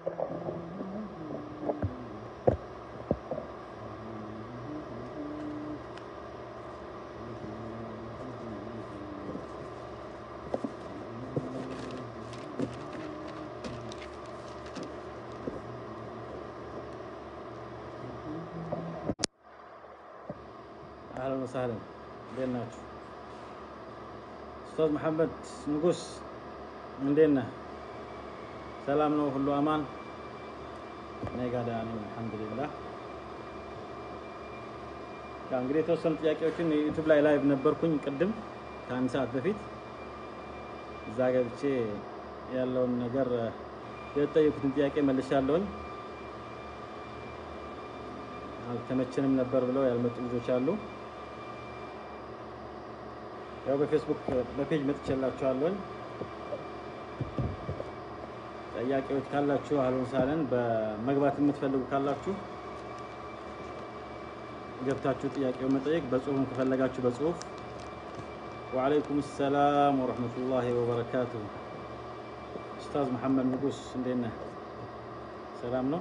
አህለን ወሰህለን እንዴት ናችሁ? ኡስታዝ መሐመድ ንጉስ እንዴት ነህ? ሰላም ነው? ሁሉ አማን? እኔ ጋር ደህና ነኝ አልሐምዱሊላህ። ያው እንግዲህ የተወሰኑ ጥያቄዎችን ዩቲዩብ ላይ ላይቭ ነበርኩኝ ቅድም ከአንድ ሰዓት በፊት እዛ ገብቼ ያለውን ነገር የተጠየቁትን ጥያቄ መልሻለሁኝ። አልተመቸንም ነበር ብለው ያልመጡ ልጆች አሉ። ያው በፌስቡክ በፔጅ መጥቼላችኋለሁኝ። ጥያቄዎች ካላችሁ አህለን ሳለን በመግባት የምትፈልጉ ካላችሁ ገብታችሁ ጥያቄው መጠየቅ፣ በጽሁፍም ከፈለጋችሁ በጽሁፍ ወአለይኩም ሰላም ወረህመቱላሂ ወበረካቱሁ። ኡስታዝ መሐመድ ንጉስ እንዴት ነህ? ሰላም ነው?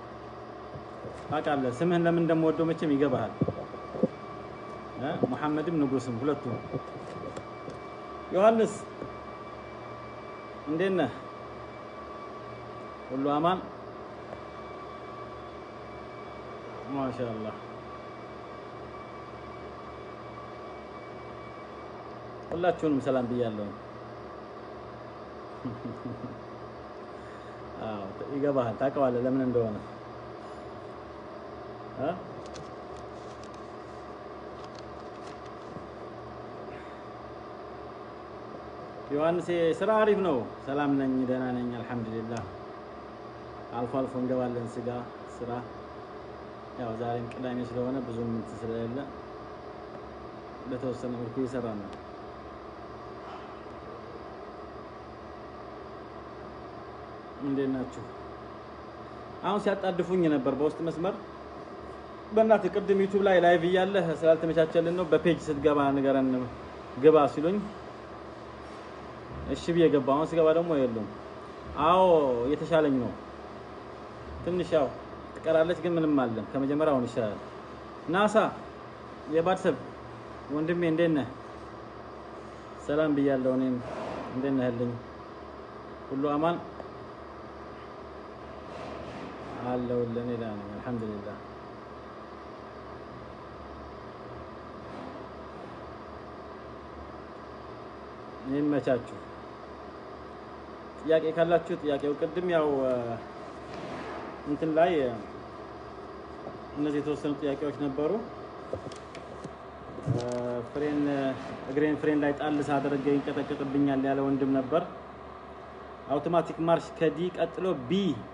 ታውቃለህ ስምህን ለምን እንደምወደው መቼም ይገባሃል። እ ሙሐመድም ንጉስም ሁለቱም። ዮሐንስ እንዴት ነህ? ሁሉ አማን? ማሻአላህ ሁላችሁንም ሰላም ብያለሁ። አዎ ይገባሃል፣ ታውቀዋለህ ለምን እንደሆነ እ ዮሐንስ ስራ አሪፍ ነው። ሰላም ነኝ፣ ደህና ነኝ፣ አልሐምዱሊላህ። አልፎ አልፎ እንገባለን ስጋ ስራ። ያው ዛሬም ቅዳሜ ስለሆነ ብዙም እንትን ስለሌለ በተወሰነ መልኩ እየሰራ ነው። እንዴት ናችሁ? አሁን ሲያጣድፉኝ ነበር በውስጥ መስመር በእናትህ ቅድም ዩቱብ ላይ ላይቭ እያለህ ስላልተመቻቸልን ነው በፔጅ ስትገባ ንገረን ግባ ሲሉኝ እሺ ብዬ ገባ። አሁን ስገባ ደግሞ የሉም። አዎ እየተሻለኝ ነው። ትንሽ ያው ትቀራለች፣ ግን ምንም አለም ከመጀመሪያ አሁን ይሻላል። ናሳ የባድሰብ ወንድሜ እንዴት ነህ? ሰላም ብያለሁ። እኔም እንዴት ነህልኝ? ሁሉ አማን አለሁልህ። እኔ ደህና ነኝ አልሐምዱሊላህ። ይመቻችሁ። ጥያቄ ካላችሁ ጥያቄው ቅድም ያው እንትን ላይ እነዚህ የተወሰኑ ጥያቄዎች ነበሩ። ፍሬን እግሬን ፍሬን ላይ ጣል ሳደርግ ይንቀጠቀጥብኛል ያለ ወንድም ነበር። አውቶማቲክ ማርሽ ከዲ ቀጥሎ ቢ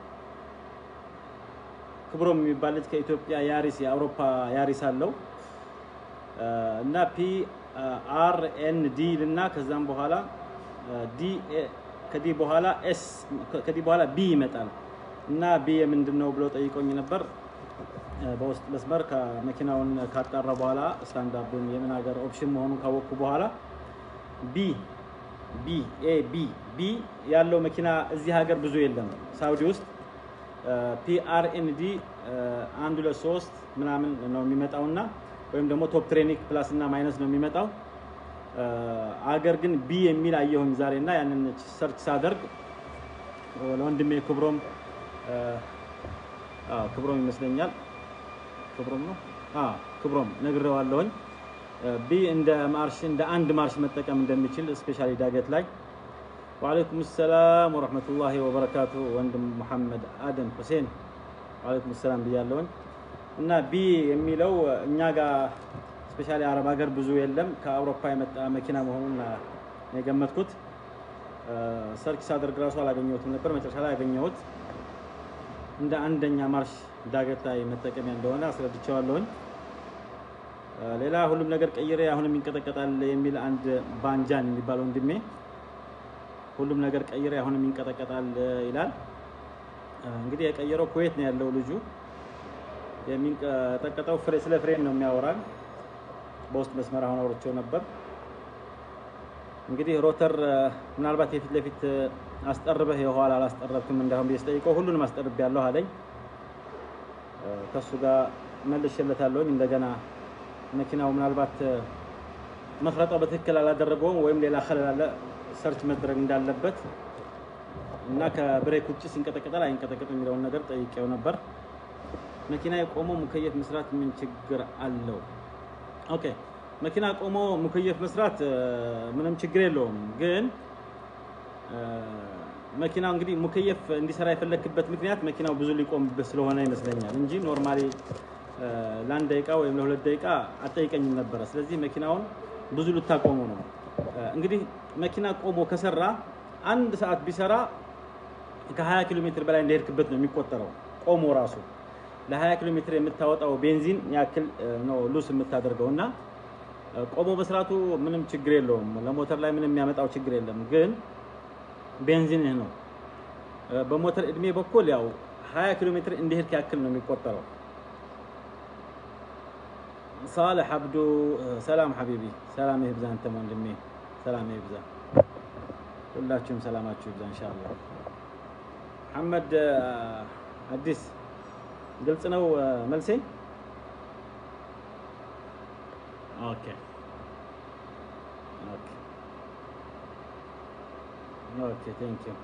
ክብሮም የሚባል ልጅ ከኢትዮጵያ ያሪስ የአውሮፓ ያሪስ አለው እና ፒ አር ኤን ዲ እና ከዛም በኋላ ዲ ከዲ በኋላ ኤስ ከዲ በኋላ ቢ ይመጣል እና ቢ የምንድን ነው ብሎ ጠይቆኝ ነበር። በውስጥ መስመር ከመኪናውን ካጣራ በኋላ ስታንዳርዱን የምን ሀገር ኦፕሽን መሆኑን ካወቅኩ በኋላ ቢ ቢ ኤ ቢ ቢ ያለው መኪና እዚህ ሀገር ብዙ የለም። ሳውዲ ውስጥ ፒአርኤንዲ አንድ ሁለት ሶስት ምናምን ነው የሚመጣውና ወይም ደግሞ ቶፕ ትሬኒክ ፕላስ እና ማይነስ ነው የሚመጣው። አገር ግን ቢ የሚል አየሁኝ ዛሬ እና ያንን ሰርች ሳደርግ ለወንድሜ ክብሮም ክብሮም ይመስለኛል ክብሮም ነው ክብሮም ነግሬዋለሁኝ። ቢ እንደ ማርሽ እንደ አንድ ማርሽ መጠቀም እንደሚችል ስፔሻሊ ዳገት ላይ ወአለይኩም ሰላም ወረህመቱላሂ ወበረካቱ ወንድም መሐመድ አደም ሁሴን ወአለይኩም ሰላም ብያለሁኝ። እና ቢ የሚለው እኛ ጋር ስፔሻሊ አረብ ሀገር ብዙ የለም። ከአውሮፓ የመጣ መኪና መሆኑን የገመትኩት ሰርች ሳደርግ ራሱ አላገኘሁትም ነበር። መጨረሻ ላይ ያገኘሁት እንደ አንደኛ ማርሽ ዳገት ላይ መጠቀሚያ እንደሆነ አስረድቼዋለሁኝ። ሌላ ሁሉም ነገር ቀይሬ አሁንም ይንቀጠቀጣል የሚል አንድ ባንጃን የሚባል ወንድሜ ሁሉም ነገር ቀይሬ አሁንም ይንቀጠቀጣል ይላል። እንግዲህ የቀየረው ኩዌት ነው ያለው ልጁ። የሚንቀጠቀጠው ፍሬ ስለ ፍሬን ነው የሚያወራል። በውስጥ መስመር አሁን አውርቼው ነበር። እንግዲህ ሮተር ምናልባት የፊት ለፊት አስጠርበህ የኋላ አላስጠረብክም እንዳሁን ብዬ ስጠይቀው ሁሉንም አስጠርብ ያለሁ አለኝ። ከእሱ ጋር መልሼለታለሁኝ። እንደገና መኪናው ምናልባት መፍረጣው በትክክል አላደረገውም ወይም ሌላ ኸለል አለ ሰርች መድረግ እንዳለበት እና ከብሬክ ውጭ ሲንቀጠቀጣል አይንቀጠቀጥ የሚለውን ነገር ጠይቄው ነበር። መኪና የቆሞ ሙከየፍ መስራት ምን ችግር አለው? ኦኬ መኪና ቆሞ ሙከየፍ መስራት ምንም ችግር የለውም። ግን መኪናው እንግዲህ ሙከየፍ እንዲሰራ የፈለክበት ምክንያት መኪናው ብዙ ሊቆምበት ስለሆነ ይመስለኛል እንጂ ኖርማሊ ለአንድ ደቂቃ ወይም ለሁለት ደቂቃ አጠይቀኝም ነበረ። ስለዚህ መኪናውን ብዙ ልታቆሙ ነው። እንግዲህ መኪና ቆሞ ከሰራ አንድ ሰዓት ቢሰራ ከ20 ኪሎ ሜትር በላይ እንደሄድክበት ነው የሚቆጠረው። ቆሞ ራሱ ለ20 ኪሎ ሜትር የምታወጣው ቤንዚን ያክል ነው ሉስ የምታደርገው እና ቆሞ መስራቱ ምንም ችግር የለውም። ለሞተር ላይ ምንም የሚያመጣው ችግር የለም። ግን ቤንዚንህ ነው። በሞተር እድሜ በኩል ያው 20 ኪሎ ሜትር እንደሄድክ ያክል ነው የሚቆጠረው። ሳልሕ አብዱ ሰላም ሐቢቢ ሰላም ይብዛ። አንተም ወንድሜ ሰላም ይብዛ። ሁላችሁም ሰላማችሁ ይብዛ ኢንሻአላህ። መሐመድ አዲስ ግልጽ ነው መልሴ? ኦኬ ኦኬ ኦኬ ቴንክ ዩ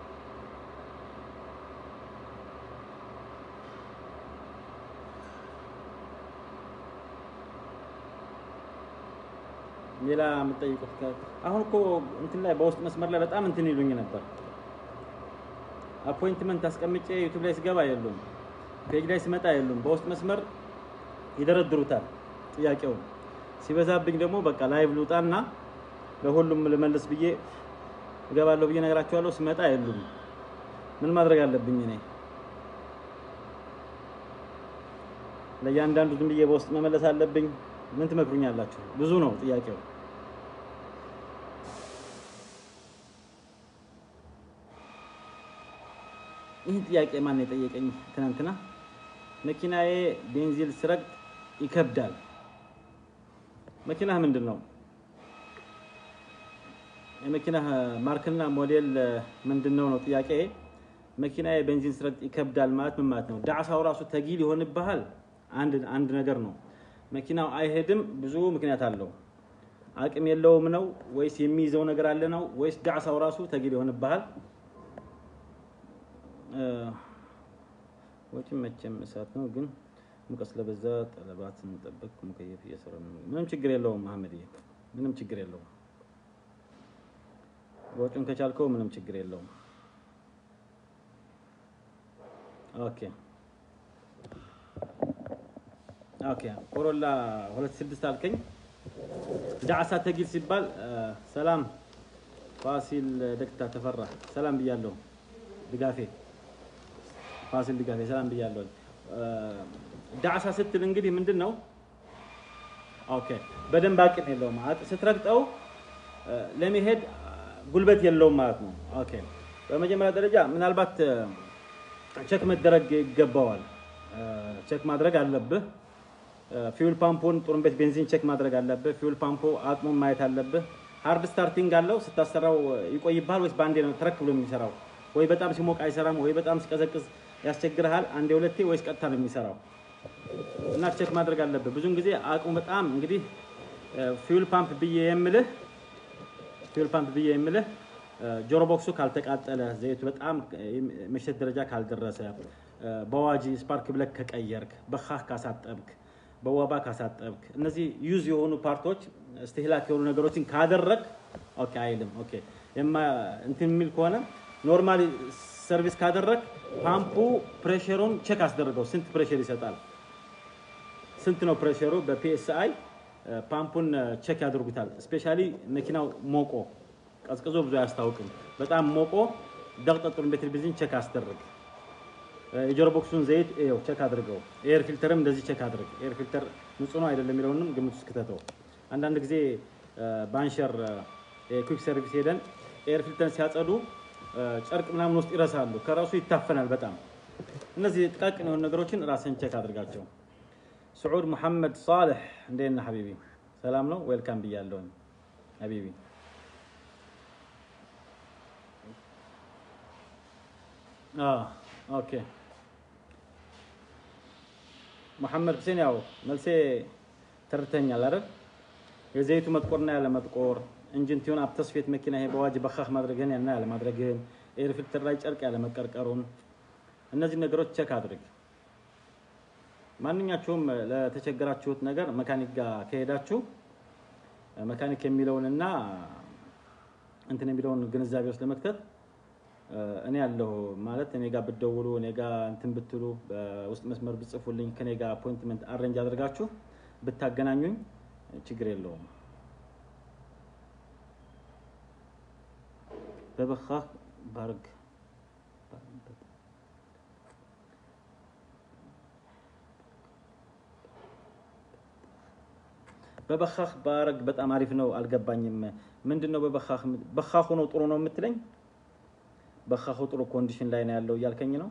ሌላ የምትጠይቁት አሁን እኮ እንትን ላይ በውስጥ መስመር ላይ በጣም እንትን ይሉኝ ነበር። አፖይንትመንት አስቀምጬ ዩቱብ ላይ ስገባ የሉም፣ ፔጅ ላይ ስመጣ የሉም። በውስጥ መስመር ይደረድሩታል ጥያቄውን። ሲበዛብኝ ደግሞ በቃ ላይቭ ልውጣና ለሁሉም ልመልስ ብዬ እገባለሁ ብዬ ነገራቸዋለሁ። ስመጣ የሉም። ምን ማድረግ አለብኝ እኔ? ለእያንዳንዱ ዝም ብዬ በውስጥ መመለስ አለብኝ? ምን ትመክሩኛላችሁ? ብዙ ነው ጥያቄው። ይህን ጥያቄ ማን የጠየቀኝ ትናንትና? መኪናዬ ቤንዚል ስረግጥ ይከብዳል። መኪናህ ምንድን ነው? የመኪናህ ማርክና ሞዴል ምንድን ነው ነው ጥያቄ። መኪናዬ ቤንዚን ስረግጥ ይከብዳል ማለት ምን ማለት ነው? ዳዕሳው ራሱ ተጊል ይሆንብሃል። አንድ አንድ ነገር ነው። መኪናው አይሄድም፣ ብዙ ምክንያት አለው። አቅም የለውም ነው ወይስ የሚይዘው ነገር አለ ነው ወይስ ዳዕሳው ራሱ ተጊል ይሆንብሃል? ወጪ መቼም እሳት ነው፣ ግን ሙቀት ስለበዛ ጠለባት ስንጠብቅ ሙከየፍ እየሰራ ነው። ምንም ችግር የለውም መሐመድዬ፣ ምንም ችግር የለውም። ወጪውን ከቻልከው ምንም ችግር የለውም። ኦኬ ኦኬ ኮሮላ ሁለት ስድስት አልከኝ። ዳዕሳ ተጊል ሲባል ሰላም ፋሲል ደክታ ተፈራ ሰላም ብያለሁ። ድጋፌ ፋሲል ድጋፌ ሰላም ብያለሁ። ዳዕሳ ስትል እንግዲህ ምንድን ነው? ኦኬ በደንብ አቅም የለውም ስትረግጠው ለመሄድ ጉልበት የለውም ማለት ነው። ኦኬ በመጀመሪያ ደረጃ ምናልባት ቸክ መደረግ ይገባዋል። ቸክ ማድረግ አለብህ። ፊውል ፓምፑን ጡሩምቤት ቤንዚን ቼክ ማድረግ አለብህ። ፊውል ፓምፑ አቅሙን ማየት አለብህ። ሃርድ ስታርቲንግ አለው ስታሰራው ይቆይብሃል ወይስ በአንዴ ነው ተረክ ብሎ የሚሰራው? ወይ በጣም ሲሞቅ አይሰራም፣ ወይ በጣም ሲቀዘቅዝ ያስቸግርሃል። አንዴ ሁለቴ ወይስ ቀጥታ ነው የሚሰራው? እና ቼክ ማድረግ አለብህ። ብዙውን ጊዜ አቅሙ በጣም እንግዲህ ፊውል ፓምፕ ብዬ የምልህ ፊውል ፓምፕ ብዬ የምልህ ጆሮ ቦክሱ ካልተቃጠለ፣ ዘይቱ በጣም መሸት ደረጃ ካልደረሰ፣ በዋጂ ስፓርክ ብለክ ከቀየርክ፣ በካህ ካሳጠብክ በወባ ካሳጠብክ እነዚህ ዩዝ የሆኑ ፓርቶች እስትህላክ የሆኑ ነገሮችን ካደረግ ኦኬ አይልም። ኦኬ የማ እንትን የሚል ከሆነ ኖርማሊ ሰርቪስ ካደረግ ፓምፑ ፕሬሸሩን ቼክ አስደርገው ስንት ፕሬሸር ይሰጣል፣ ስንት ነው ፕሬሸሩ። በፒኤስአይ ፓምፑን ቼክ ያደርጉታል። ስፔሻሊ መኪናው ሞቆ ቀዝቅዞ ብዙ አያስታውቅም። በጣም ሞቆ ደቅጠጡን ቤትር ቤንዚን ቼክ አስደርግ። የጆሮ ቦክሱን ዘይት ይኸው ቼክ አድርገው። ኤር ፊልተርም እንደዚህ ቼክ አድርግ። ኤር ፊልተር ንጹህ ነው አይደለም የሚለውንም ግምት ውስጥ ክተተው። አንዳንድ ጊዜ ባንሸር ኩክ ሰርቪስ ሄደን ኤር ፊልተር ሲያጸዱ ጨርቅ ምናምን ውስጥ ይረሳሉ። ከራሱ ይታፈናል በጣም። እነዚህ ጥቃቅን የሆኑ ነገሮችን ራስን ቼክ አድርጋቸው። ስዑድ ሙሐመድ ሳልሕ እንዴት ነህ ሐቢቢ? ሰላም ነው? ዌልካም ብያለሁኝ ሐቢቢ። ኦኬ መሐመድ ሁሴን ያው መልሴ ተርተኛል አይደል? የዘይቱ መጥቆርና ያለ መጥቆር እንጂን ቲሆን አብተስፌት መኪና ይሄ በዋጅ በኻህ ማድረግህን ያና ያለ ማድረግህን ኤር ፊልተር ላይ ጨርቅ ያለ መቀርቀሩን እነዚህ ነገሮች ቸክ አድርግ። ማንኛችሁም ለተቸገራችሁት ነገር መካኒክ ጋር ከሄዳችሁ መካኒክ የሚለውንና እንትን የሚለውን ግንዛቤ ውስጥ ለመክተት እኔ ያለሁ ማለት እኔ ጋር ብትደውሉ እኔ ጋር እንትን ብትሉ በውስጥ መስመር ብጽፉልኝ ከኔ ጋር አፖይንትመንት አሬንጅ አድርጋችሁ ብታገናኙኝ ችግር የለውም። በበኻህ ባርግ በበኻህ ባረግ በጣም አሪፍ ነው። አልገባኝም። ምንድን ነው በበኻህ በኻሁ ነው ጥሩ ነው የምትለኝ? በኻሁ ጥሩ ኮንዲሽን ላይ ነው ያለው እያልከኝ ነው?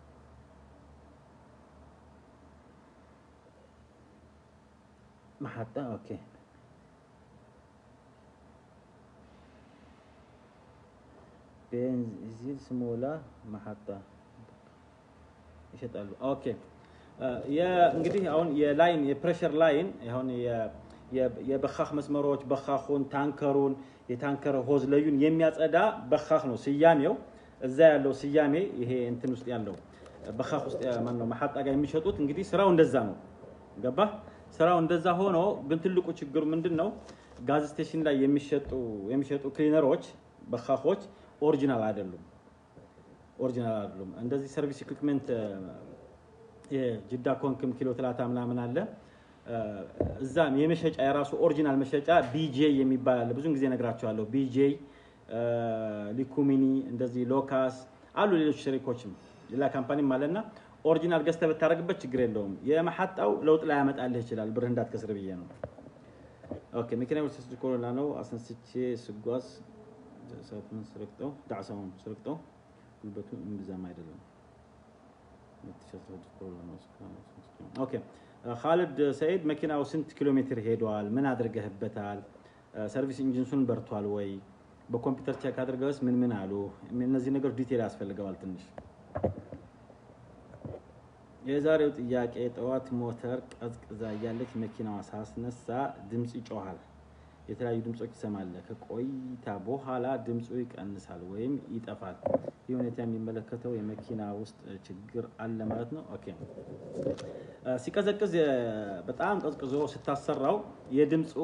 መሐጣ ኦኬ። ቤንዚል ስሞላ መሐጣ ይሸጣሉ። ኦኬ እንግዲህ አሁን የላይን የፕሬሸር ላይን አሁን የበኻህ መስመሮች በኻሁን ታንከሩን የታንከር ሆዝ ለዩን የሚያጸዳ በኻህ ነው ስያሜው። እዛ ያለው ስያሜ ይሄ እንትን ውስጥ ያለው በኻህ ውስጥ ማን ነው መሐጣ ጋር የሚሸጡት እንግዲህ ስራው እንደዛ ነው። ገባ? ስራው እንደዛ ሆኖ ግን ትልቁ ችግሩ ምንድን ነው? ጋዝ ስቴሽን ላይ የሚሸጡ የሚሸጡ ክሊነሮች በኻሆች ኦሪጂናል አይደሉም። ኦሪጂናል አይደሉም። እንደዚህ ሰርቪስ ኢኩዊፕመንት የጅዳ ኮንክም ኪሎ ትላታ ምናምን አለ እዛም የመሸጫ የራሱ ኦሪጂናል መሸጫ ቢጄ የሚባል አለ። ብዙን ጊዜ ነግራቸዋለሁ። ቢጄ ሊኩሚኒ፣ እንደዚህ ሎካስ አሉ። ሌሎች ሸሪኮችም ሌላ ካምፓኒም አለና ኦሪጂናል ገዝተህ ብታደርግበት ችግር የለውም። የመሐጣው ለውጥ ላይ ያመጣልህ ይችላል። ብርህ እንዳትከስር ብዬ ነው። ኦኬ መኪና ወስስ ኮሮና ነው አስነስቼ ስጓዝ ሰዓቱን ስረግጠው ዳዕሳውን ስረግጠው ጉልበቱ እምብዛም አይደለም። ኦኬ ካሊድ ሰይድ መኪናው ስንት ኪሎ ሜትር ሄደዋል? ምን አድርገህበታል? ሰርቪስ ኢንጂንሱን በርቷል ወይ? በኮምፒውተር ቼክ አድርገውስ ምን ምን አሉ? እነዚህ ነገሮች ዲቴል ያስፈልገዋል ትንሽ። የዛሬው ጥያቄ ጠዋት ሞተር ቀዝቅዛ እያለች መኪናዋ ሳስነሳ ድምፅ ይጮሃል። የተለያዩ ድምፆች ትሰማለህ። ከቆይታ በኋላ ድምፁ ይቀንሳል ወይም ይጠፋል። ይህ ሁኔታ የሚመለከተው የመኪና ውስጥ ችግር አለ ማለት ነው። ኦኬ ሲቀዘቅዝ በጣም ቀዝቅዞ ስታሰራው የድምፁ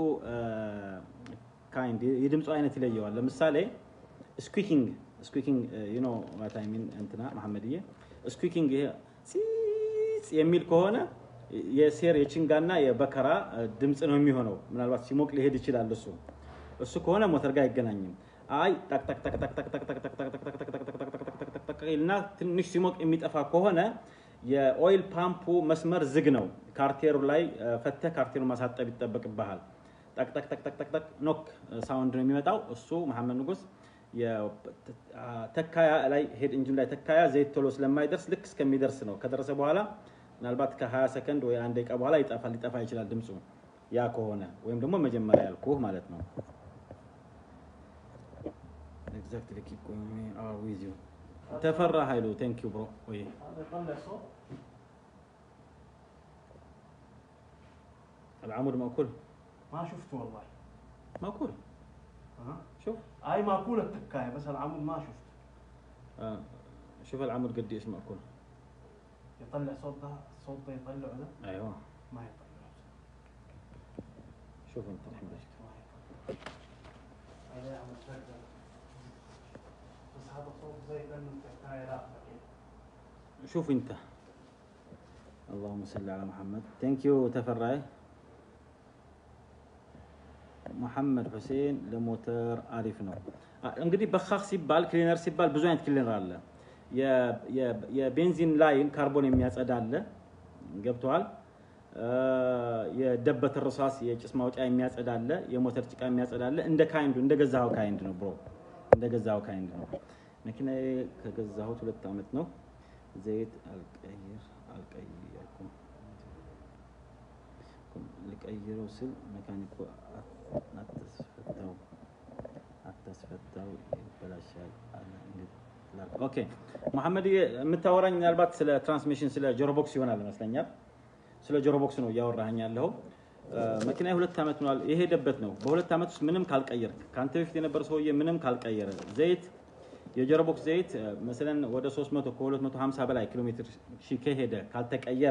ካይንድ የድምፁ አይነት ይለየዋል። ለምሳሌ ስኩኪንግ ስኩኪንግ ዩ ኖ ዋት አይ ሚን እንትና መሐመድዬ ስኩኪንግ ይሄ ፂፅ የሚል ከሆነ የሴር የችንጋና የበከራ ድምፅ ነው የሚሆነው። ምናልባት ሲሞቅ ሊሄድ ይችላል። እሱ እሱ ከሆነ ሞተር ጋር አይገናኝም። አይ እና ትንሽ ሲሞቅ የሚጠፋ ከሆነ የኦይል ፓምፑ መስመር ዝግ ነው። ካርቴሩ ላይ ፈተህ ካርቴሩን ማሳጠብ ይጠበቅብሃል። ጠቅጠቅጠቅጠቅጠቅ ኖክ ሳውንድ ነው የሚመጣው። እሱ መሐመድ ንጉስ ተካያ ላይ ሄድ እንጂን ላይ ተካያ ዘይት ቶሎ ስለማይደርስ ልክ እስከሚደርስ ነው። ከደረሰ በኋላ ምናልባት ከ20 ሰከንድ ወይ አንድ ደቂቃ በኋላ ይጠፋል ሊጠፋ ይችላል ድምፁ ያ ከሆነ ወይም ደግሞ መጀመሪያ ያልኩህ ማለት ነው። ኤግዛክትሊ ኪፕ ጎይንግ አር ዊዝ ዩ ተፈራ ኃይሉ ቴንክ ዩ ብሮ ወይ العمود مأكول ما شفته والله مأكول ها شوف هاي ماكولة التكاية بس العمود ما شفت آه. شوف العمود قد ايش مأكول يطلع صوت ده الصوت ده يطلعه ده ايوه ما يطلع شوف انت الحين ايش ما يطلع هذا يعمل شكل بس هذا صوت زي لانه التكاية راقدة كده شوف انت اللهم صل على محمد ثانك يو تفراي መሐመድ ሁሴን ለሞተር አሪፍ ነው። እንግዲህ በኻክ ሲባል ክሊነር ሲባል ብዙ አይነት ክሊነር አለ። የቤንዚን ላይን ካርቦን የሚያጸዳ አለ፣ ገብተዋል። የደበት ርሳስ የጭስ ማውጫ የሚያጸዳ አለ፣ የሞተር ጭቃ የሚያጸዳ አለ። እንደ ካይንዱ እንደ ገዛኸው ካይንድ ነው ብሮ፣ እንደ ገዛኸው ካይንድ ነው። መኪና ከገዛሁት ሁለት ዓመት ነው። ዘይት አልቀይር አልቀየርኩም ልቀይረው ስል መካኒኩ አታስፈታው አታስፈታው ይበላሻል አለ። ኦኬ መሐመድ የምታወራኝ ምናልባት ስለ ትራንስሚሽን ስለ ጆሮቦክስ ይሆናል ይመስለኛል። ስለ ጆሮቦክስ ነው እያወራኸኝ ያለኸው። መኪና የሁለት ዓመት ሆኗል። የሄደበት ነው። በሁለት ዓመት ውስጥ ምንም ካልቀየር ከአንተ በፊት የነበረ ሰውዬ ምንም ካልቀየረ ዘይት የጆሮቦክስ ዘይት መስለን ወደ 300 ከ250 በላይ ኪሎ ሜትር ሺ ከሄደ ካልተቀየረ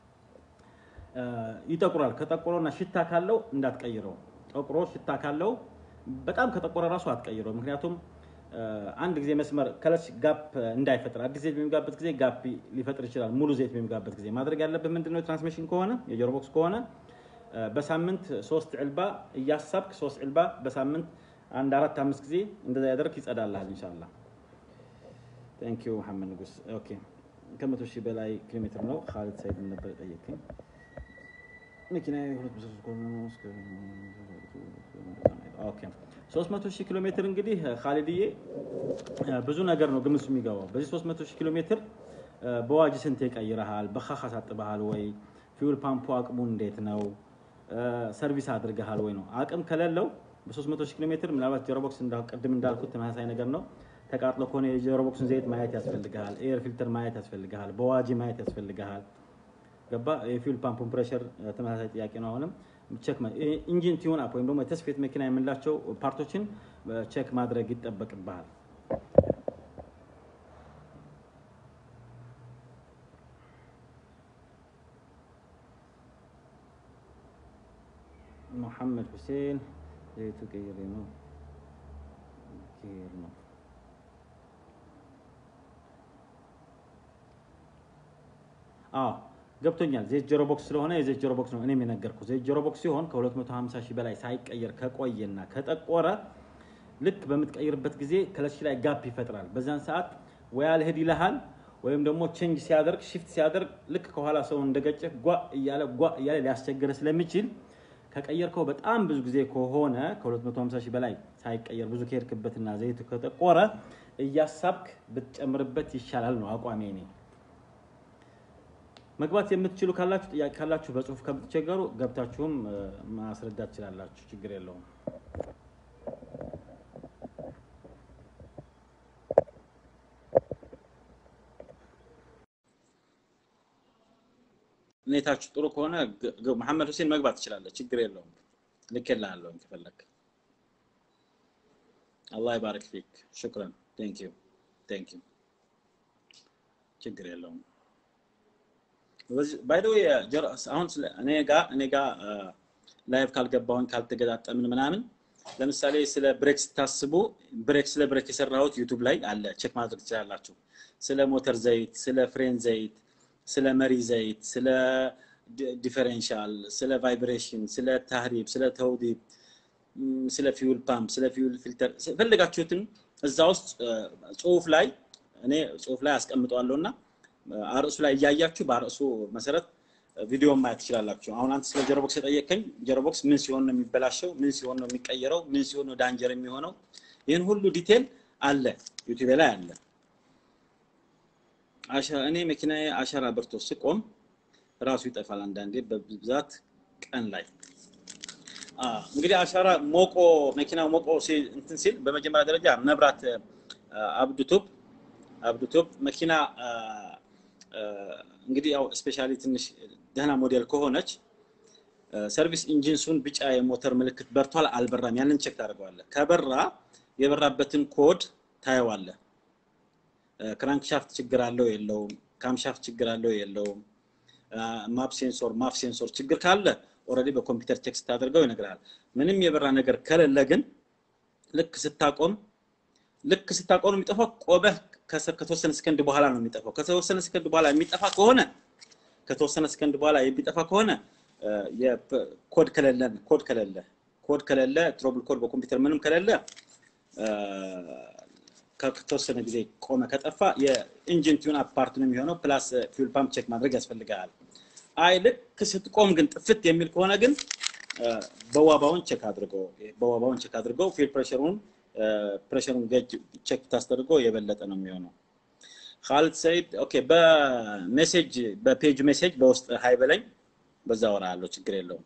ይጠቁራል። ከጠቆረና ሽታ ካለው እንዳትቀይረው። ጠቁሮ ሽታ ካለው በጣም ከጠቆረ ራሱ አትቀይረው። ምክንያቱም አንድ ጊዜ መስመር ከለች ጋፕ እንዳይፈጥር አዲስ ዘይት በሚጋበት ጊዜ ጋፕ ሊፈጥር ይችላል። ሙሉ ዘይት በሚጋበት ጊዜ ማድረግ ያለብህ ምንድነው? ትራንስሚሽን ከሆነ የጆሮቦክስ ከሆነ በሳምንት ሶስት ዕልባ እያሳብክ ሶስት ዕልባ በሳምንት አንድ አራት አምስት ጊዜ እንደዛ ያደርግ ይጸዳልሃል። ኢንሻአላህ ቴንክ ዩ መሐመድ ንጉስ። ኦኬ ከመቶ ሺህ በላይ ኪሎ ሜትር ነው። ካሊድ ሰይድ ነበር የጠየቀኝ። መኪና ሁለት ብሶ ኦኬ 300 ሺህ ኪሎ ሜትር እንግዲህ ካሊድዬ ብዙ ነገር ነው ግምት የሚገባው። በዚህ 300 ሺህ ኪሎ ሜትር በዋጅ ስንት ይቀይረሃል? በካካ ሳጥበሃል ወይ? ፊውል ፓምፑ አቅሙ እንዴት ነው? ሰርቪስ አድርገሃል ወይ ነው። አቅም ከሌለው በ300 ሺህ ኪሎ ሜትር ምናልባት ጀሮቦክስ ቅድም እንዳልኩት ተመሳሳይ ነገር ነው። ተቃጥሎ ከሆነ የጀሮቦክስን ዘይት ማየት ያስፈልግሃል። ኤር ፊልተር ማየት ያስፈልግሃል። በዋጂ ማየት ያስፈልግሃል። ገባ? የፊውል ፓምፑን ፕሬሸር ተመሳሳይ ጥያቄ ነው። አሁንም ቼክ ኢንጂን ቲዩን አፕ ወይም ደግሞ የተስፌት መኪና የምንላቸው ፓርቶችን ቼክ ማድረግ ይጠበቅብሃል። ሙሐመድ ሁሴን ዘይቱ ቀይሬ ነው ኬር ነው አዎ ገብቶኛል። ዘይት ጆሮ ቦክስ ስለሆነ የዘይት ጆሮ ቦክስ ነው እኔም የነገርኩ። ዘይት ጆሮ ቦክስ ሲሆን ከ250 ሺህ በላይ ሳይቀየር ከቆየና ከጠቆረ ልክ በምትቀይርበት ጊዜ ከለሽ ላይ ጋፕ ይፈጥራል። በዛን ሰዓት ወይ አልሄድ ይልሃል ወይም ደግሞ ቼንጅ ሲያደርግ ሽፍት ሲያደርግ ልክ ከኋላ ሰው እንደገጨ ጓ እያለ ጓ እያለ ሊያስቸግረ ስለሚችል ከቀየርከው በጣም ብዙ ጊዜ ከሆነ ከ250 ሺህ በላይ ሳይቀየር ብዙ ከሄድክበትና ዘይቱ ከጠቆረ እያሳብክ ብትጨምርበት ይሻላል ነው አቋሜ እኔ። መግባት የምትችሉ ካላችሁ ጥያቄ ካላችሁ በጽሁፍ ከምትቸገሩ ገብታችሁም ማስረዳት ትችላላችሁ። ችግር የለውም። ሁኔታችሁ ጥሩ ከሆነ መሐመድ ሁሴን መግባት ትችላለህ። ችግር የለውም። ልኬልሃለሁ ከፈለክ። አላህ ይባረክ ፊክ። ሽክረን ቴንክ ዩ ቴንክ ዩ። ችግር የለውም። ባይዶ አሁን እኔ ጋ እኔ ጋ ላይቭ ካልገባሁኝ ካልተገጣጠምን ምናምን ለምሳሌ ስለ ብሬክ ስታስቡ ብሬክ ስለ ብሬክ የሰራሁት ዩቱብ ላይ አለ፣ ቼክ ማድረግ ትችላላችሁ። ስለ ሞተር ዘይት፣ ስለ ፍሬን ዘይት፣ ስለ መሪ ዘይት፣ ስለ ዲፈረንሻል፣ ስለ ቫይብሬሽን፣ ስለ ታህሪብ፣ ስለ ተውዲብ፣ ስለ ፊውል ፓምፕ፣ ስለ ፊውል ፊልተር ፈልጋችሁትን እዛ ውስጥ ጽሁፍ ላይ እኔ ጽሁፍ ላይ አስቀምጠዋለሁ እና አርዕሱ ላይ እያያችሁ በአርዕሱ መሰረት ቪዲዮ ማየት ትችላላችሁ። አሁን አንተ ስለ ጀሮቦክስ የጠየቀኝ ጀሮቦክስ ምን ሲሆን ነው የሚበላሸው? ምን ሲሆን ነው የሚቀየረው? ምን ሲሆን ነው ዳንጀር የሚሆነው? ይህን ሁሉ ዲቴል አለ ዩቲዩብ ላይ አለ። እኔ መኪናዬ አሻራ በርቶ ስቆም ራሱ ይጠፋል አንዳንዴ በብዛት ቀን ላይ እንግዲህ አሻራ ሞቆ መኪናው ሞቆ እንትን ሲል በመጀመሪያ ደረጃ መብራት አብዱቱብ አብዱቱብ መኪና እንግዲህ ያው ስፔሻሊ ትንሽ ደህና ሞዴል ከሆነች ሰርቪስ ኢንጂንሱን ቢጫ የሞተር ምልክት በርቷል አልበራም፣ ያንን ቼክ ታደርገዋለህ። ከበራ የበራበትን ኮድ ታየዋለህ። ክራንክሻፍት ችግር አለው የለውም፣ ካምሻፍት ችግር አለው የለውም፣ ማፕ ሴንሶር ማፍ ሴንሶር ችግር ካለ ኦልሬዲ በኮምፒውተር ቼክ ስታደርገው ይነግራል። ምንም የበራ ነገር ከሌለ ግን ልክ ስታቆም ልክ ስታቆም የሚጠፋው ቆመህ ከተወሰነ ሰከንድ በኋላ ነው የሚጠፋው። ከተወሰነ ሰከንድ በኋላ የሚጠፋ ከሆነ ከተወሰነ ሰከንድ በኋላ የሚጠፋ ከሆነ ኮድ ከሌለ ኮድ ከሌለ ኮድ ከሌለ ትሮብል ኮድ በኮምፒውተር ምንም ከሌለ ከተወሰነ ጊዜ ቆመ ከጠፋ የኢንጂን ቲዩን አፓርት ነው የሚሆነው። ፕላስ ፊውል ፓምፕ ቼክ ማድረግ ያስፈልጋል። አይ ልክ ስትቆም ግን ጥፍት የሚል ከሆነ ግን በዋባውን ቼክ አድርገው በዋባውን ቼክ አድርገው ፊል ፕሬሸሩን ፕሬሸሩን ገጅ ቼክ ታስደርገው የበለጠ ነው የሚሆነው። ካሊድ ሰይድ ኦኬ። በሜሴጅ በፔጅ ሜሴጅ በውስጥ ሀይ በለኝ፣ በዛ ወራ አለው ችግር የለውም።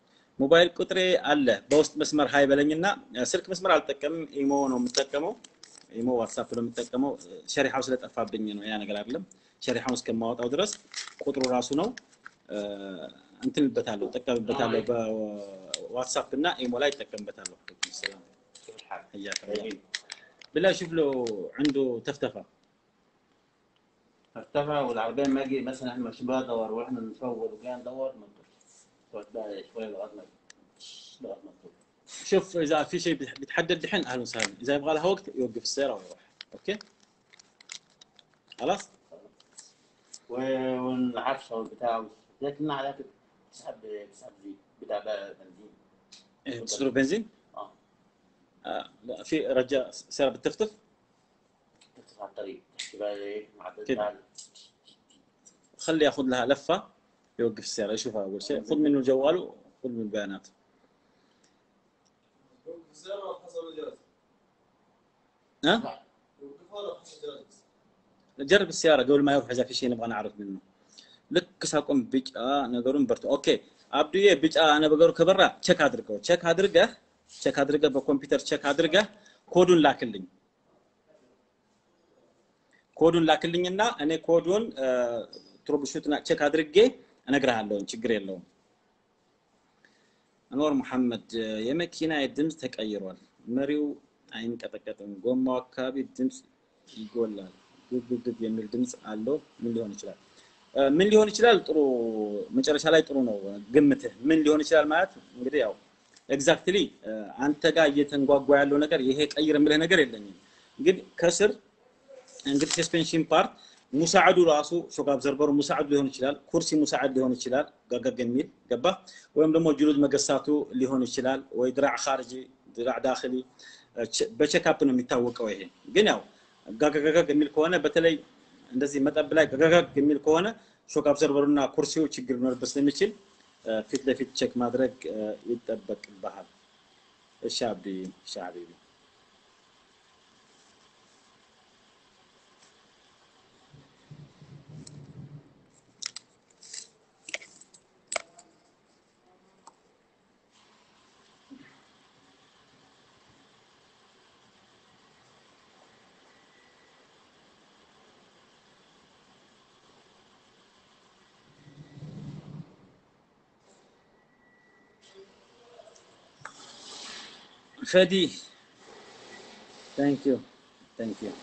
ሞባይል ቁጥሬ አለ በውስጥ መስመር ሀይ በለኝና ስልክ መስመር አልጠቀምም፣ ኢሞ ነው የምጠቀመው። ኢሞ ዋትሳፕ ነው የምጠቀመው። ሸሪሐው ስለጠፋብኝ ነው ያ ነገር አይደለም። ሸሪሐውን እስከማወጣው ድረስ ቁጥሩ ራሱ ነው እንትንበታለሁ፣ ጠቀምበታለሁ። በዋትሳፕ እና ኢሞ ላይ እጠቀምበታለሁ። አለይኩም ሰላም كيف الحال؟ حياك الله طيبين بالله شوف له عنده تفتفه ارتفع والعربيه ما اجي مثلا احنا ماشيين بقى ندور واحنا نصور وجاي ندور ما نطلعش. تقعد بقى شويه لغايه ما لغايه ما تطلع. شوف اذا في شيء بيتحدد دحين اهلا وسهلا اذا يبغى لها وقت يوقف السياره ويروح اوكي خلاص و- والعفشه والبتاع لكن على كده تسحب تسحب زيت بتاع بقى بنزين إيه، تصيروا بنزين اه آه لا في رجاء سياره بتفتف تفتح على الطريق تحكي بقى ايه معدل كده. بتاع خلي ياخذ لها لفه يوقف السياره يشوفها اول شيء خذ منه جواله خذ من البيانات السيارة حسب الجواز ها وقفها حسب الجواز جرب السياره قبل ما يروح اذا في شيء نبغى نعرف منه ልክ ሳቆም ቢጫ ነገሩን በርቶ ኦኬ አብዱዬ ቢጫ ነገሩ ከበራ ቼክ አድርገው ቼክ አድርገህ ቼክ አድርገህ በኮምፒውተር ቼክ አድርገህ ኮዱን ላክልኝ ኮዱን ላክልኝና እኔ ኮዱን ትሮብሹትና ቼክ አድርጌ እነግርሃለሁኝ ችግር የለውም አንዋር መሐመድ የመኪና ድምፅ ተቀይሯል መሪው አይንቀጠቀጥም ጎማው አካባቢ ድምፅ ይጎላል ግብግብ የሚል ድምፅ አለው ምን ሊሆን ይችላል እ፣ ምን ሊሆን ይችላል ጥሩ መጨረሻ ላይ ጥሩ ነው ግምትህ ምን ሊሆን ይችላል ማለት እንግዲህ ያው ኤግዛክትሊ አንተ ጋር እየተንጓጓ ያለው ነገር ይሄ ቀይር የምልህ ነገር የለኝም ግን ከስር እንግዲህ ሰስፔንሽን ፓርት ሙሳዕዱ ራሱ ሾክ አብዘርቨሩ ሙሳዕድ ሊሆን ይችላል ኩርሲ ሙሳዕድ ሊሆን ይችላል ገገግ የሚል ገባ ወይም ደግሞ ጅሉድ መገሳቱ ሊሆን ይችላል ወይ ድራዕ ካርጂ ድራዕ ዳክሊ በቼክአፕ ነው የሚታወቀው ይሄ ግን ያው ጋገጋግ የሚል ከሆነ በተለይ እንደዚህ መጠብ ላይ ገገጋግ የሚል ከሆነ ሾክ አብዘርቨሩ እና ኩርሲው ችግር ሊኖርበት ስለሚችል እ፣ ፊት ለፊት ቼክ ማድረግ እ፣ ይጠበቅብሃል እሺ አብዲ እሺ ሀቢቢ ፈዲ ታንክ ዩ ታንክ ዩ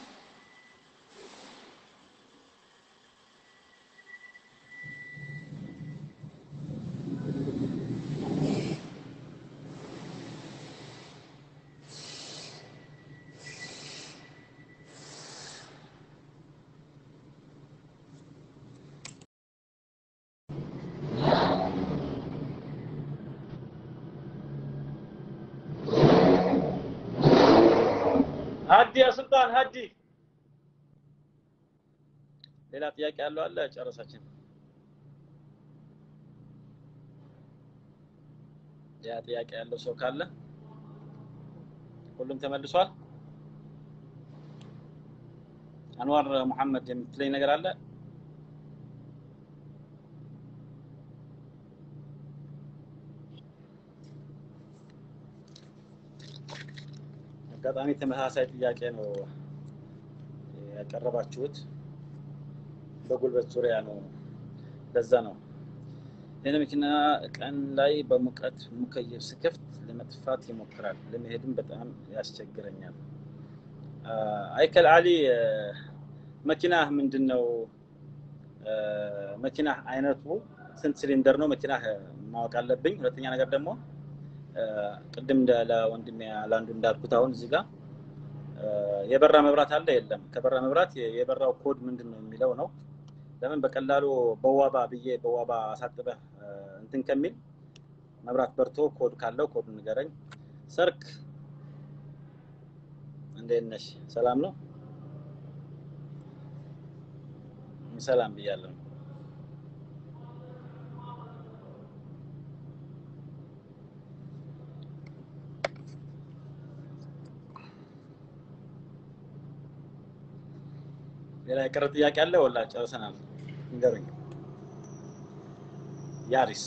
ሀዲ ያ ሱልጣን ሀዲ ሌላ ጥያቄ ያለው አለ ጨረሳችን ያ ጥያቄ ያለው ሰው ካለ ሁሉም ተመልሷል አንዋር መሐመድ የምትለኝ ነገር አለ አጋጣሚ ተመሳሳይ ጥያቄ ነው ያቀረባችሁት በጉልበት ዙሪያ ነው ለዛ ነው ይህን መኪና ቀን ላይ በሙቀት ሙከየፍ ስከፍት ለመጥፋት ይሞክራል ለመሄድም በጣም ያስቸግረኛል አ፣ አይከል አሊ አ፣ መኪናህ ምንድን ነው አ፣ መኪናህ አይነቱ ስንት ሲሊንደር ነው መኪናህ ማወቅ አለብኝ ሁለተኛ ነገር ደግሞ አ፣ ቅድም እንደ ለወንድሜ ለአንዱ እንዳልኩት አሁን እዚህ ጋር አ፣ የበራ መብራት አለ የለም ከበራ መብራት የ- የበራው ኮድ ምንድን ነው የሚለው ነው ለምን በቀላሉ በዋባ ብዬ በዋባ አሳጥበህ አ፣ እንትን ከሚል መብራት በርቶ ኮድ ካለው ኮድ ንገረኝ ሰርክ እንዴት ነሽ ሰላም ነው ሰላም ብያለሁ ሌላ የቀረ ጥያቄ አለ ወላ ጨርሰናል ንገሩኝ ያሪስ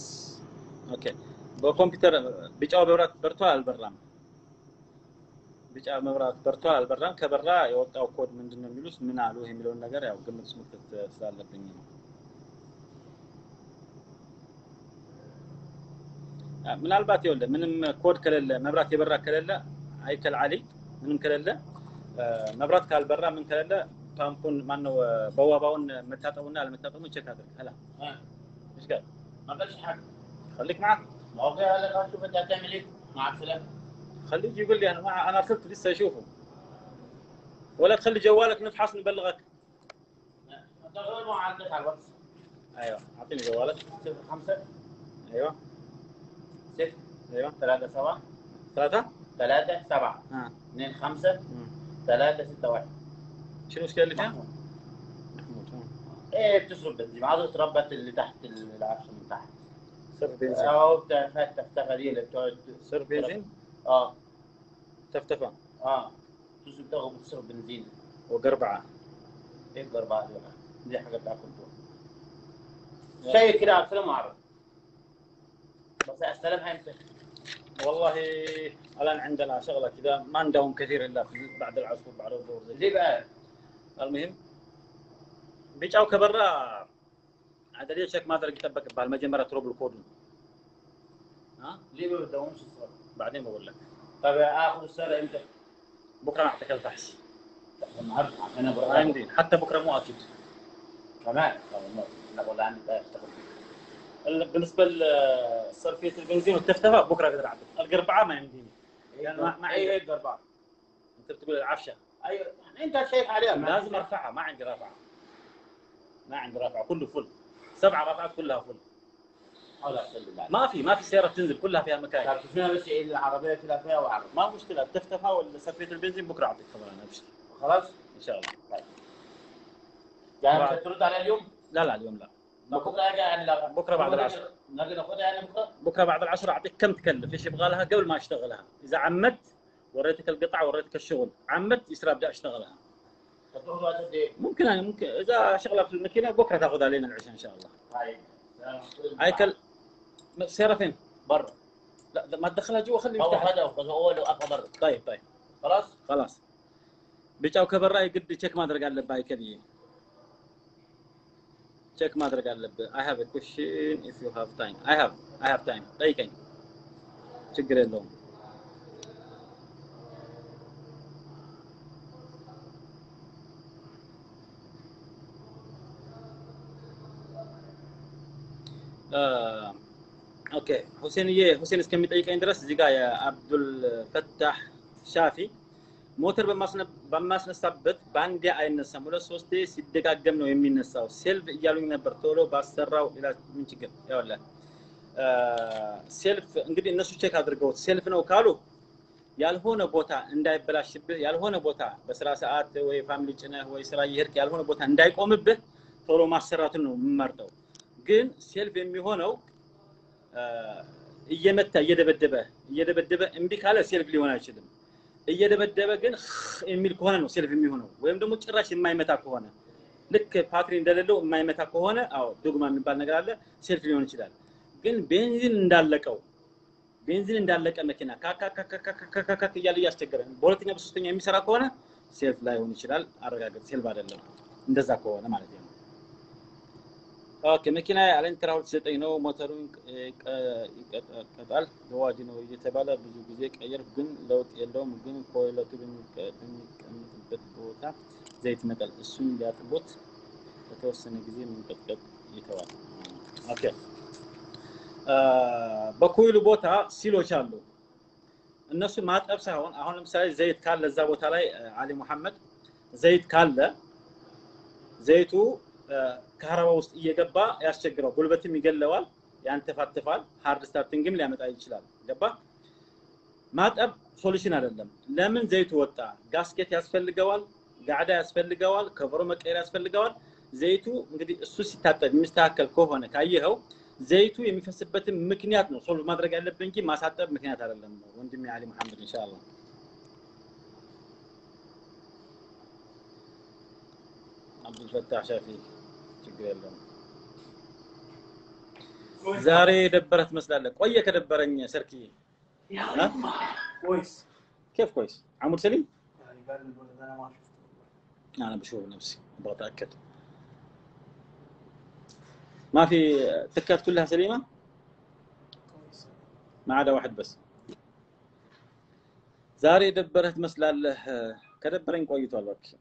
ኦኬ በኮምፒውተር ቢጫው መብራት በርቷል አልበራም ቢጫ መብራት በርቷል አልበራም፣ ከበራ የወጣው ኮድ ምንድን ነው የሚሉት ምን አሉ የሚለውን ነገር ያው ግምት ውስጥ መክተት ስላለብኝ ነው። አ፣ ምናልባት ይኸውልህ ምንም ኮድ ከሌለ መብራት የበራ ከሌለ አይከል አሊ ምንም ከሌለ አ፣ መብራት ካልበራ ምን ከሌለ ፓምፑን ማነው አ፣ በዋባውን መታጠቡና አለመታጠቡን ቼክ አድርግ። ሄላ آه. ايش قال؟ ما قالش حاجه خليك معك ما هو قال لك شوف انت هتعمل ايه مع السلامه خليه يجي يقول لي انا ما انا ارسلت لسه اشوفه ولا تخلي جوالك نفحص نبلغك انت غير ما عندك على الواتس ايوه اعطيني جوالك 05 ايوه 6 ايوه 3 7 ثلاثة 3 7 ها 2 5 مم. 3 6 1 شنو المشكلة اللي فيها؟ محمود محمود ها. ايه بتصرف بنزين عاوز تربط اللي تحت العفش من تحت صرف بنزين اه بتاعت تفتفه دي اللي بتقعد صرف بنزين اه تفتفة اه تصرف تاخد بتصرف بنزين وقربعة ايه الاربعه دي بقى دي حاجه بتاعتكم انتوا شيء كده على السلام وعرب بس السلام هيمسك والله الان عندنا شغلة كذا ما عندهم كثير الا في بعد العصر بعد الظهر زي ليه بقى؟ المهم ቢጫው ከበራ አደሌ ቼክ ማድረግ ይጠበቅብሃል። መጀመሪያ ትሮብል ኮዱ ليه ما بدهمش الصلاه؟ بعدين بقول لك طب اخد السنه امتى؟ بكره نعطيك الفحص النهارده عشان انا ما بروح عندي حتى بكره مو اكيد كمان طب والله انا والله عندي بقى اشتغل فيه ال- بالنسبه لصرفيه البنزين والتفتفه بكره اقدر اعطيك القربعه ما يمديني يعني ما- ما ايه عندي. ايه الاربعه؟ انت بتقول العفشه ايوه يعني انت شايف عليها ما- لازم ارفعها ما عندي رافعه ما عندي رافعه كله فل سبع رافعات كلها فل حول ولا قوه الا بالله ما في ما في سياره تنزل كلها فيها مكاين طب شوف لنا بس ايه العربيه كده فيها وعرب ما في مشكله التفتفه ولا صرفيه البنزين بكره اعطيك خبر انا ابشر خلاص؟ ان شاء الله يعني بعد. مش هترد عليها اليوم؟ لا لا اليوم لا طب بكره اجي يعني لا بكرة بعد العصر. نجي ناخدها يعني بكره؟ بكره بعد العصر اعطيك كم تكلف ايش يبغى لها قبل ما اشتغلها اذا عمدت وريتك القطع وريتك الشغل عمدت يصير ابدا اشتغلها طب تاخد وقت قد ايه؟ ممكن يعني ممكن اذا شغله في الماكينه بكره تاخذ علينا العشاء ان شاء الله طيب هيكل السياره فين؟ بره لا ما تدخلها جوا خليه هو يفتحها خدها وخدها هو اللي وقفها بره طيب طيب خلاص؟ خلاص ቢጫው ከበራ የግድ ቼክ ማድረግ አለብህ አይከልዬ ቼክ ማድረግ አለብህ አይ ሃቭ ኩሽን ኢፍ ዩ ሃቭ ታይም አይ ሃቭ አይ ሃቭ ታይም ጠይቀኝ ችግር የለውም ኦኬ ሁሴንዬ ሁሴን እስከሚጠይቀኝ ድረስ እዚህ ጋር የአብዱል ፈታህ ሻፊ ሞተር በማስነ- በማስነሳበት በአንዴ አይነሳም፣ ሁለት ሶስቴ ሲደጋገም ነው የሚነሳው። ሴልፍ እያሉኝ ነበር ቶሎ ባሰራው ሌላ ምን ችግር ያውላል። ሴልፍ እንግዲህ እነሱ ቼክ አድርገውት ሴልፍ ነው ካሉ ያልሆነ ቦታ እንዳይበላሽብህ ያልሆነ ቦታ በስራ ሰዓት ወይ ፋሚሊ ጭነህ ወይ ስራ እየሄድክ ያልሆነ ቦታ እንዳይቆምብህ ቶሎ ማሰራቱን ነው የምመርጠው። ግን ሴልፍ የሚሆነው አ፣ እየመታ እየደበደበ እየደበደበ እምቢ ካለ ሴልፍ ሊሆን አይችልም። እየደበደበ ግን የሚል ከሆነ ነው ሴልፍ የሚሆነው። ወይም ደግሞ ጭራሽ የማይመታ ከሆነ ልክ ፓትሪ እንደሌለው የማይመታ ከሆነ አዎ ዶግማ የሚባል ነገር አለ፣ ሴልፍ ሊሆን ይችላል። ግን ቤንዚን እንዳለቀው ቤንዚን እንዳለቀ መኪና ካካካካካካካ እያለ እያስቸገረ በሁለተኛ በሶስተኛ የሚሰራ ከሆነ ሴልፍ ላይሆን ይችላል። አረጋገጥ፣ ሴልፍ አይደለም። እንደዛ ከሆነ ማለት ነው። ኦኬ መኪና አለኝ ትራውት ዘጠኝ ነው። ሞተሩን ይቀጣል በዋዲ ነው እየተባለ ብዙ ጊዜ ቀየር፣ ግን ለውጥ የለውም። ግን ኮይለቱ በሚቀመጥበት ቦታ ዘይት መቀል እሱን ሊያጥቦት በተወሰነ ጊዜ መንቀጥቀጥ ይተዋል። ኦኬ በኮይሉ ቦታ ሲሎች አሉ። እነሱ ማጠብ ሳይሆን አሁን ለምሳሌ ዘይት ካለ እዛ ቦታ ላይ አሊ ሙሐመድ ዘይት ካለ ዘይቱ ከሀረባ ውስጥ እየገባ ያስቸግረው፣ ጉልበትም ይገለዋል፣ ያንተፋትፋል፣ ሃርድ ስታርቲንግም ሊያመጣ ይችላል። ገባ? ማጠብ ሶሉሽን አይደለም። ለምን ዘይቱ ወጣ? ጋስኬት ያስፈልገዋል፣ ጋዕዳ ያስፈልገዋል፣ ከበሮ መቀየር ያስፈልገዋል። ዘይቱ እንግዲህ እሱ ሲታጠብ የሚስተካከል ከሆነ ካየኸው ዘይቱ የሚፈስበትን ምክንያት ነው ሶልቭ ማድረግ ያለብን እንጂ ማሳጠብ ምክንያት አይደለም። ወንድሜ አሊ መሐመድ ኢንሻአላህ አብዱልፈታህ ሻፊ ችግር የለም። ዛሬ የደበረ ትመስላለህ። ቆየ ከደበረኝ ሰርኪ كويس كيف كويس عمود سليم يعني قال الولد انا ما شفته انا بشوف نفسي ابغى اتاكد ما في تكات كلها سليمه كويس ما عدا واحد بس ዛሬ የደበረህ ትመስላለህ ከደበረኝ ቆይቷል እባክህ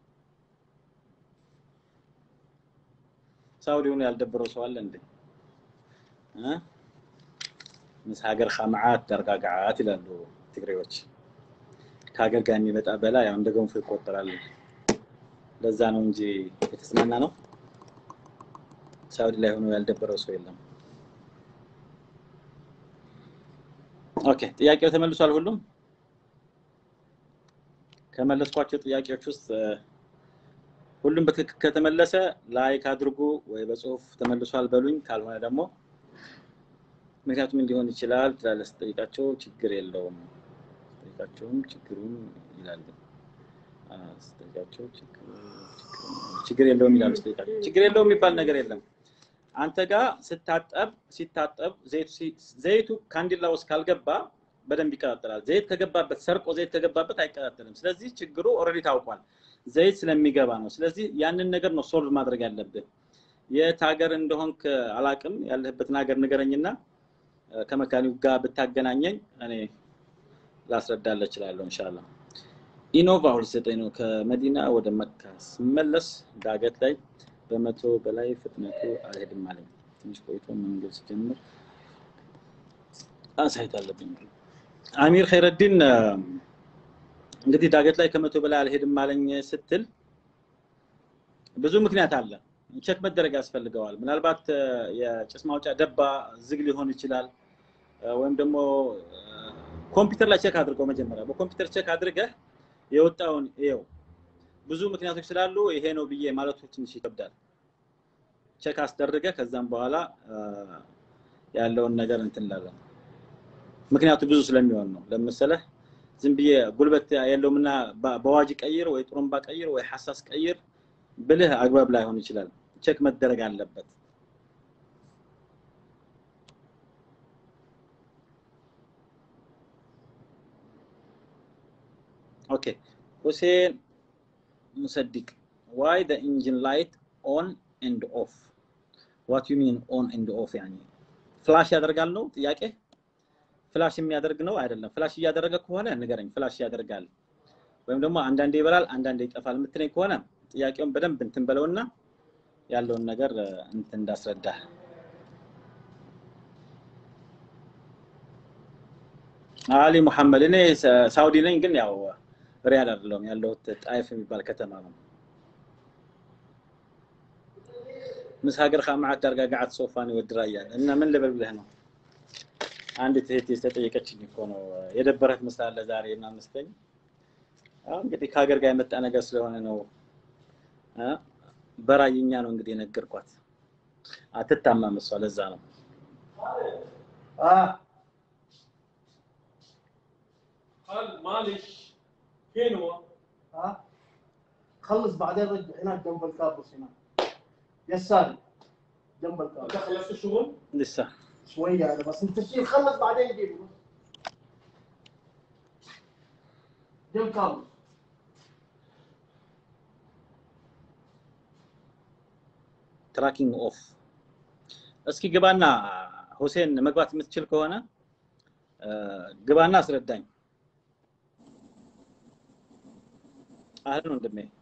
ሳውዲ ሆኖ ያልደበረው ሰው አለ እንዴ እ? ምስ ሀገር ከመዓት ደርጋጋዓት ይላሉ ትግሬዎች ከሀገር ጋር የሚመጣ በላ ያው እንደ ገንፎ ይቆጠራል ለዛ ነው እንጂ የተዝናና ነው ሳውዲ ላይ ሆኖ ያልደበረው ሰው የለም ኦኬ ጥያቄው ተመልሷል ሁሉም ከመለስኳቸው ጥያቄዎች ውስጥ እ፣ ሁሉም በትክክል ከተመለሰ ላይክ አድርጉ ወይ በጽሁፍ ተመልሷል በሉኝ ካልሆነ ደግሞ ምክንያቱም እንዲሆን ይችላል ትላለህ ስጠይቃቸው ችግር የለውም ስጠይቃቸውም ችግሩም ይላሉ አ፣ ስጠይቃቸው ችግሩ- ችግሩ- ችግር የለውም ይላሉ ስጠይቃቸው ችግር የለውም የሚባል ነገር የለም አንተ ጋር ስታጠብ ሲታጠብ ዘይቱ ሲ- ዘይቱ ካንዲላ ውስጥ ካልገባ በደንብ ይቀጣጠላል። ዘይት ከገባበት ሰርቆ ዘይት ከገባበት አይቀጣጠልም። ስለዚህ ችግሩ ኦልሬዲ ታውቋል፣ ዘይት ስለሚገባ ነው። ስለዚህ ያንን ነገር ነው ሶልቭ ማድረግ ያለብህ። የት ሀገር እንደሆንክ አላቅም፣ ያለህበትን ሀገር ንገረኝና እ፣ ከመካኒው ጋር ብታገናኘኝ እኔ ላስረዳልህ እችላለሁ ኢንሻአላ። ኢኖቫ ሁለት ዘጠኝ ነው። ከመዲና ወደ መካ ስመለስ ዳገት ላይ በመቶ በላይ ፍጥነቱ አልሄድም አለኝ። ትንሽ ቆይቶ መንገድ ሲጀምር አሳይት አለብኝ። አሚር ኸይረዲን እ፣ እንግዲህ ዳገት ላይ ከመቶ በላይ አልሄድም አለኝ ስትል ብዙ ምክንያት አለ። ቼክ መደረግ ያስፈልገዋል። ምናልባት እ፣ የጭስ ማውጫ ደባ ዝግ ሊሆን ይችላል እ፣ ወይም ደግሞ እ፣ ኮምፒውተር ላይ ቼክ አድርገው መጀመሪያ በኮምፒውተር ቼክ አድርገህ የወጣውን ይኸው ብዙ ምክንያቶች ስላሉ ይሄ ነው ብዬ ማለቱ ትንሽ ይከብዳል። ቼክ አስደርገ ከዛም በኋላ አ፣ ያለውን ነገር እንትን እንላለን። ምክንያቱ ብዙ ስለሚሆን ነው። ለምሳሌህ ዝም ብዬ ጉልበት የለውምና በ- በዋጅ ቀይር ወይ ጥሩምባ ቀይር ወይ ሐሳስ ቀይር ብልህ አግባብ ላይሆን ይችላል። ቼክ መደረግ አለበት። ኦኬ ሁሴን ሙሰዲቅ ዋይ the engine light on and off what you mean on and off ያኒ ፍላሽ ያደርጋል ነው ጥያቄ ፍላሽ የሚያደርግ ነው አይደለም ፍላሽ እያደረገ ከሆነ ንገረኝ ፍላሽ ያደርጋል ወይም ደግሞ አንዳንዴ ይበራል አንዳንዴ ይጠፋል የምትለኝ ከሆነ ጥያቄውን በደንብ እንትን በለውና ያለውን ነገር እ፣ እንትን እንዳስረዳ አሊ ሙሐመድ እኔ ሳ- ሳውዲ ነኝ ግን ያው ሪያድ አይደለሁም ያለሁት ጣይፍ የሚባል ከተማ ነው ምስ ሀገር ከማዓት ዳርጋ ጋዓት ሶፋን ይወድራ እያለ እና ምን ልበል ብለህ ነው አንዲት እህቴ ተጠየቀችኝ እኮ ነው የደበረህ ትመስላለህ ዛሬ ምናምን ስትለኝ አዎ እንግዲህ ከሀገር ጋር የመጣ ነገር ስለሆነ ነው እ በራይኛ ነው እንግዲህ የነገርኳት አትታማም እሷ ለዛ ነው اه قال معلش فين هو؟ ها خلص بعدين رجع هناك جنب الكابوس هناك يساري جنب انت الكابوس خلصت الشغل؟ لسه شويه هذا بس انت شيل خلص بعدين جيبه جنب الكابوس ትራኪንግ ኦፍ እስኪ ግባና ሁሴን መግባት የምትችል ከሆነ እ፣ ግባና አስረዳኝ አህልን ወንድሜ